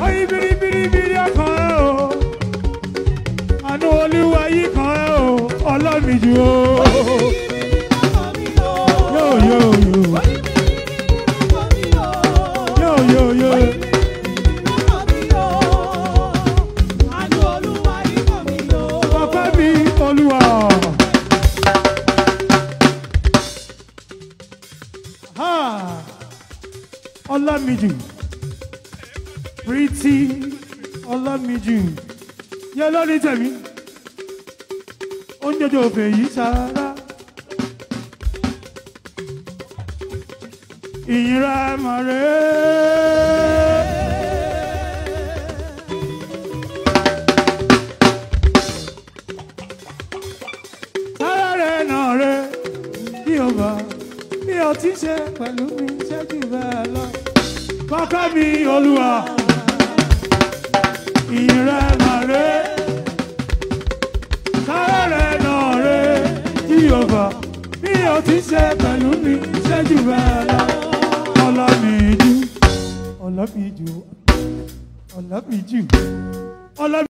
Oyin biribiribiri ọkàn ẹ o. Àánú olúwa yìí kan ẹ o. Ọlọ́mìjú o. Yóò yóò yóò. Yóò yóò yóò. Ọpẹ́ mi olúwa. Ha! Ọlámìjú. Pretty Ọlámìjú. Yẹ lórí tẹ̀mí. Ó ń jọjọ òfè yìí sára. Ìyìnra màrẹ́. Sára rẹ̀ nà rẹ̀ bí o bá bí o ti ṣe pẹ̀lú mi ṣẹ́jú bẹ́ẹ̀ lọ. Kọ́kọ́ mi olúwa. Ìyìnra màrẹ́. Sára rẹ̀ nà rẹ̀ bí o bá bí o ti ṣe pẹ̀lú mi ṣẹ́jú bẹ́ẹ̀ lọ. Ọlámìjú. Ọlámìjú. Ọlámìjú. Ọlámìjú.